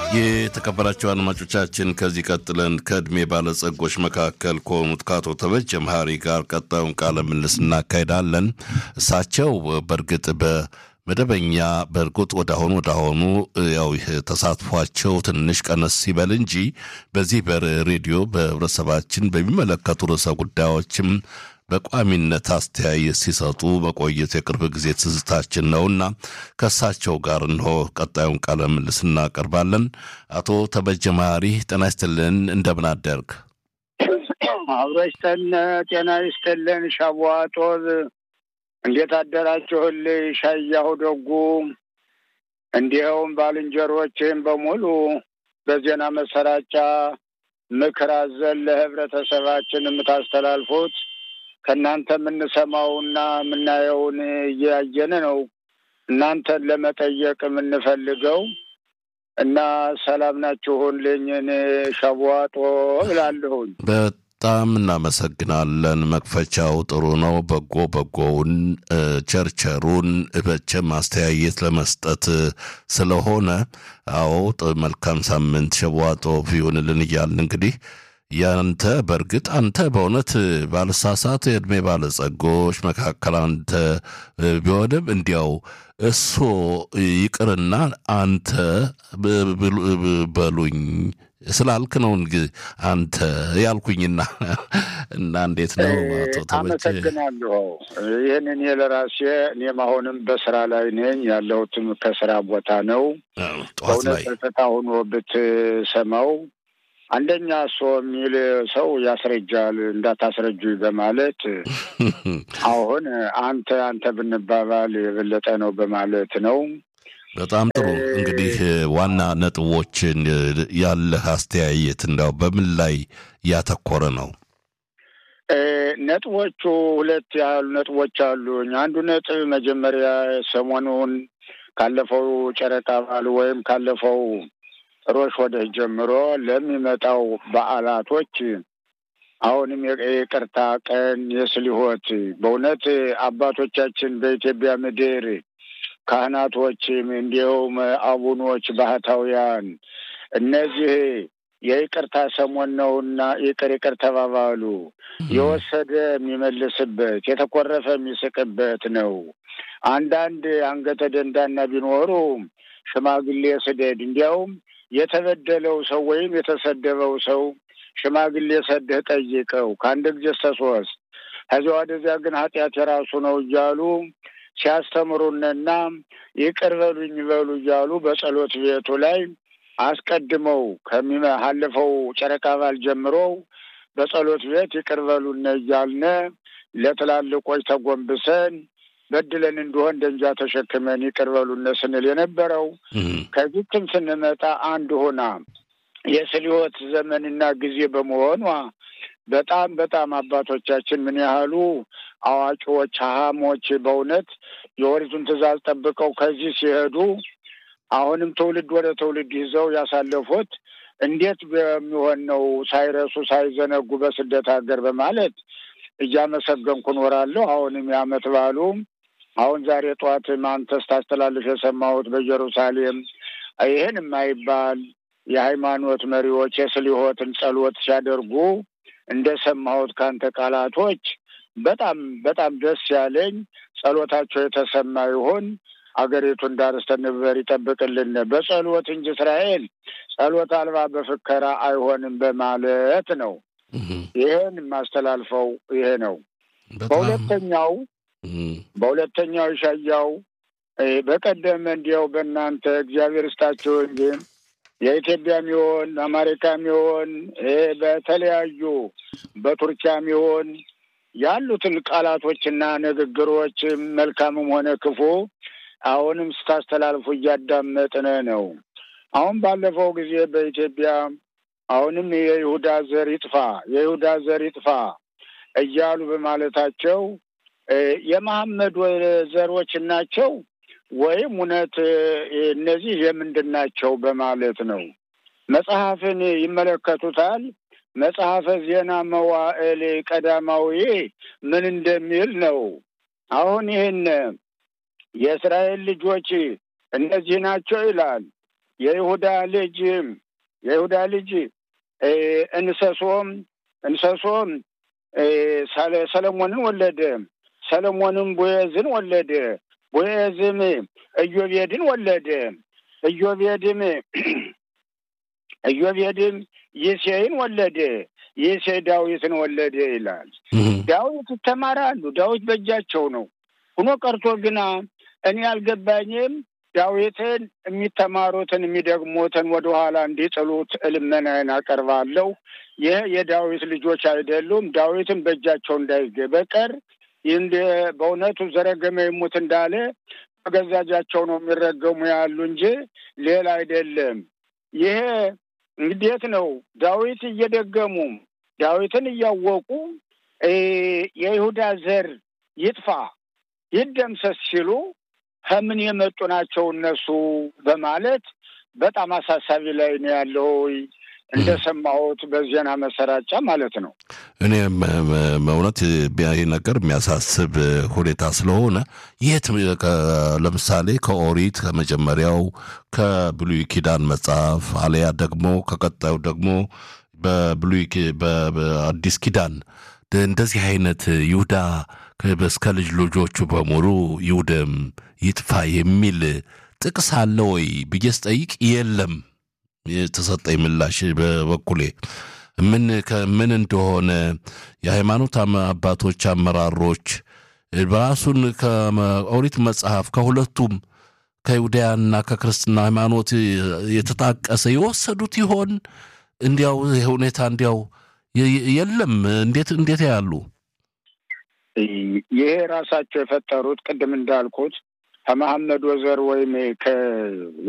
የተከበራቸው አድማጮቻችን ከዚህ ቀጥለን ከዕድሜ ባለጸጎች መካከል ከሆኑት ከአቶ ተበጀ መሀሪ ጋር ቀጣዩን ቃለ ምልልስ እናካሄዳለን። እሳቸው በእርግጥ በመደበኛ በእርግጥ ወዳሆኑ ወዳሆኑ ያው ተሳትፏቸው ትንሽ ቀነስ ሲበል እንጂ በዚህ በሬዲዮ በህብረተሰባችን በሚመለከቱ ርዕሰ ጉዳዮችም በቋሚነት አስተያየት ሲሰጡ መቆየት የቅርብ ጊዜ ትዝታችን ነውና ከእሳቸው ጋር እንሆ ቀጣዩን ቃለ ምልልስ እናቀርባለን። አቶ ተበጀ መሀሪ ጤና ይስጥልን፣ እንደምን አደርግ? አብሮ ይስጠን፣ ጤና ይስጥልን። ሻቧጦዝ እንዴት አደራችሁልኝ? ሻያሁ ደጉ፣ እንዲኸውም ባልንጀሮችም በሙሉ በዜና መሰራጫ ምክር አዘል ለህብረተሰባችን የምታስተላልፉት ከእናንተ የምንሰማውና የምናየውን እያየን ነው። እናንተን ለመጠየቅ የምንፈልገው እና ሰላም ናችሁልኝ? እኔ ሸቧጦ ብላለሁኝ። በጣም እናመሰግናለን። መክፈቻው ጥሩ ነው። በጎ በጎውን ቸርቸሩን በቸም አስተያየት ለመስጠት ስለሆነ አዎ፣ መልካም ሳምንት ሸቧጦ ይሁንልን እያልን እንግዲህ ያንተ በእርግጥ አንተ በእውነት ባለሳሳት የዕድሜ ባለጸጎች መካከል አንተ ቢሆንም እንዲያው እሶ ይቅርና አንተ በሉኝ ስላልክ ነው አንተ ያልኩኝና እና እንዴት ነው አቶ ተበጀ? አመሰግናለሁ። ይህን እኔ ለራሴ እኔም አሁንም በስራ ላይ ነኝ። ያለሁትም ከስራ ቦታ ነው። ጠዋት ላይ ጸጥታ ሆኖ ብትሰማው አንደኛ እሶ የሚል ሰው ያስረጃል እንዳታስረጁ በማለት አሁን አንተ አንተ ብንባባል የበለጠ ነው በማለት ነው። በጣም ጥሩ እንግዲህ ዋና ነጥቦችን ያለህ አስተያየት እንዳው በምን ላይ ያተኮረ ነው? ነጥቦቹ ሁለት ያሉ ነጥቦች አሉኝ። አንዱ ነጥብ መጀመሪያ ሰሞኑን ካለፈው ጨረቃ በዓል ወይም ካለፈው ሮሽ ወደ ጀምሮ ለሚመጣው በዓላቶች አሁንም የይቅርታ ቀን የስሊሆት በእውነት አባቶቻችን በኢትዮጵያ ምድር ካህናቶችም እንዲሁም አቡኖች ባህታውያን እነዚህ የይቅርታ ሰሞን ነውና ይቅር ይቅር ተባባሉ። የወሰደ የሚመልስበት የተኮረፈ የሚስቅበት ነው። አንዳንድ አንገተ ደንዳና ቢኖሩ ሽማግሌ ስደድ እንዲያውም የተበደለው ሰው ወይም የተሰደበው ሰው ሽማግሌ ሰደህ ጠይቀው ከአንድ ጊዜ እስከ ሶስት ከዚያ ወደዚያ ግን ኃጢአት የራሱ ነው እያሉ ሲያስተምሩንና ይቅር በሉኝ በሉ እያሉ በጸሎት ቤቱ ላይ አስቀድመው ከሚያለፈው ጨረቃ በዓል ጀምሮ በጸሎት ቤት ይቅር በሉን እያልነ ለትላልቆች ተጎንብሰን በድለን እንደሆን ደንጃ ተሸክመን ይቅር በሉን ስንል የነበረው ከዚህም ስንመጣ አንድ ሆና የስልዮት ዘመንና ጊዜ በመሆኗ በጣም በጣም አባቶቻችን ምን ያህሉ አዋቂዎች ሀሞች በእውነት የወሪቱን ትእዛዝ ጠብቀው ከዚህ ሲሄዱ አሁንም ትውልድ ወደ ትውልድ ይዘው ያሳለፉት እንዴት በሚሆን ነው ሳይረሱ ሳይዘነጉ በስደት ሀገር በማለት እያመሰገንኩ እኖራለሁ። አሁንም የዓመት በዓሉ አሁን ዛሬ ጠዋት አንተ ስታስተላልፍ የሰማሁት በኢየሩሳሌም ይህን የማይባል የሃይማኖት መሪዎች የስሊሆትን ጸሎት ሲያደርጉ እንደሰማሁት ከአንተ ቃላቶች በጣም በጣም ደስ ያለኝ ጸሎታቸው የተሰማ ይሁን። አገሪቱን ዳር እስከ ድንበር ይጠብቅልን። በጸሎት እንጂ እስራኤል ጸሎት አልባ በፍከራ አይሆንም በማለት ነው። ይህን የማስተላልፈው ይሄ ነው። በሁለተኛው በሁለተኛው ይሻያው በቀደም እንዲያው በእናንተ እግዚአብሔር እስታቸው እንጂ የኢትዮጵያም ይሆን አሜሪካም ይሆን በተለያዩ በቱርኪያም ይሆን ያሉትን ቃላቶችና ንግግሮች መልካምም ሆነ ክፉ አሁንም ስታስተላልፉ እያዳመጥን ነው። አሁን ባለፈው ጊዜ በኢትዮጵያ አሁንም የይሁዳ ዘር ይጥፋ የይሁዳ ዘር ይጥፋ እያሉ በማለታቸው የመሐመድ ዘሮች ናቸው ወይም እውነት እነዚህ የምንድን ናቸው በማለት ነው። መጽሐፍን ይመለከቱታል። መጽሐፈ ዜና መዋዕል ቀዳማዊ ምን እንደሚል ነው። አሁን ይህን የእስራኤል ልጆች እነዚህ ናቸው ይላል። የይሁዳ ልጅ የይሁዳ ልጅ እንሰሶም እንሰሶም ሰለሞንን ወለደ። ሰለሞንም ቦዔዝን ወለደ። ቦዔዝም ኢዮቤድን ወለደ። ኢዮቤድም ኢዮቤድም ይሴይን ወለደ። ይሴይ ዳዊትን ወለደ ይላል። ዳዊት ይተማራሉ። ዳዊት በእጃቸው ነው። ሁኖ ቀርቶ ግና እኔ አልገባኝም። ዳዊትን የሚተማሩትን የሚደግሙትን ወደኋላ እንዲጥሉት ልመናዬን አቀርባለሁ። ይህ የዳዊት ልጆች አይደሉም። ዳዊትን በእጃቸው እንዳይገ በቀር እንደ በእውነቱ ዘረገመ ይሙት እንዳለ በገዛ እጃቸው ነው የሚረገሙ ያሉ እንጂ ሌላ አይደለም። ይሄ እንዴት ነው? ዳዊት እየደገሙ ዳዊትን እያወቁ የይሁዳ ዘር ይጥፋ ይደምሰስ ሲሉ ከምን የመጡ ናቸው እነሱ በማለት በጣም አሳሳቢ ላይ ነው ያለው። እንደሰማሁት በዜና መሰራጫ ማለት ነው። እኔ እውነት ይህ ነገር የሚያሳስብ ሁኔታ ስለሆነ የት ለምሳሌ ከኦሪት ከመጀመሪያው ከብሉይ ኪዳን መጽሐፍ አለያ ደግሞ ከቀጣዩ ደግሞ በብሉይ በአዲስ ኪዳን እንደዚህ አይነት ይሁዳ እስከ ልጅ ልጆቹ በሙሉ ይውደም ይጥፋ የሚል ጥቅስ አለ ወይ ብዬ ስጠይቅ የለም። የተሰጠኝ ምላሽ በበኩሌ ምን ከምን እንደሆነ የሃይማኖት አባቶች አመራሮች በራሱን ከኦሪት መጽሐፍ ከሁለቱም ከይሁዳያና ከክርስትና ሃይማኖት የተጣቀሰ የወሰዱት ይሆን? እንዲያው ሁኔታ እንዲያው የለም። እንዴት እንዴት ያሉ ይሄ ራሳቸው የፈጠሩት ቅድም እንዳልኩት ከመሐመድ ወዘር ወይም